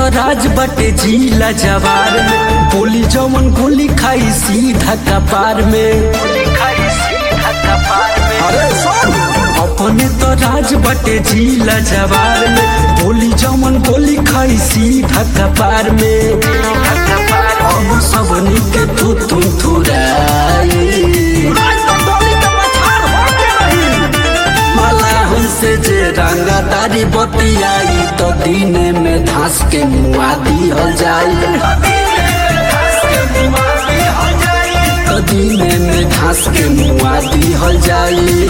राज बटे जिला जवार में बोली जवन गोली खाई सीधा कपार में अरे सुन अपने तो राज बटे जिला जवार में बोली जवन गोली खाई सीधा कपार में अब सबनी के तू तुम थुराई मला हमसे जे रंगा तारी बतियाई तो दीने में धंस के मुआ दिहल जाई तो दीने में धंस के मुआ दिहल जाई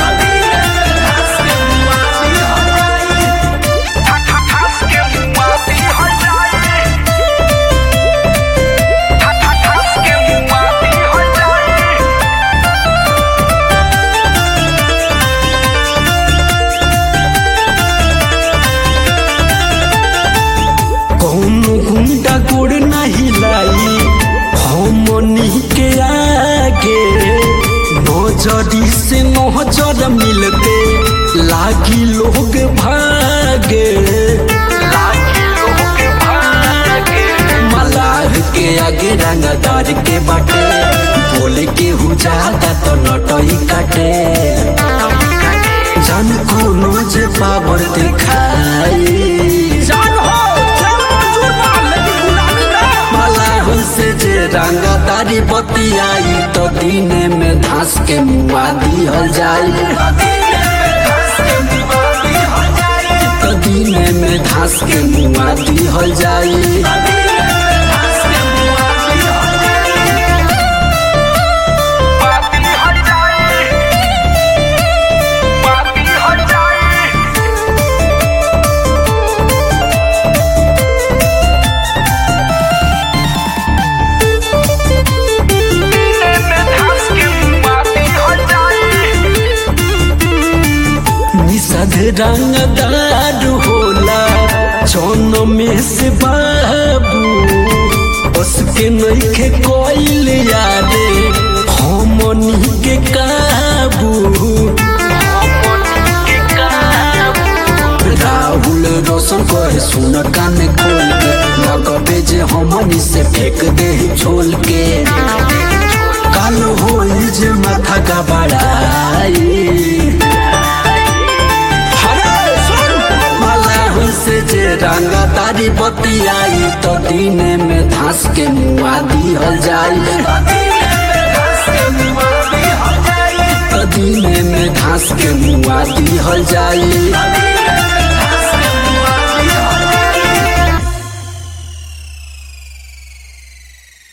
कौनो गुंडा गोड़ नहीं लाई हमनी के आगे नजरी से नजर मिलते लागी लोग भागे मलाह के आगे रंगदार के बाटे बोले के हु ज्यादा तो नटई काटे जान कोनो जे पावर दिखाई मला हमसे जे रंगा तारी बतियाई तो दीने में धंस के मुआ दिहल जाई तो दीने में धंस के मुआ दिहल जाई निषद रंगदार होला चौन में से बाबू उसके नइखे कोइल यादे हमनी के काबू राहुल रोशन कहे सुन कान खोल के लगबे जे हमनी से फेंक दे छोल के काल होई जे माथा का बड़ाई से जे रंगा तारी बतियाई तो दीने में धंस के मुआ दिहल जाई तो दीने में धंस के मुआ दिहल जाई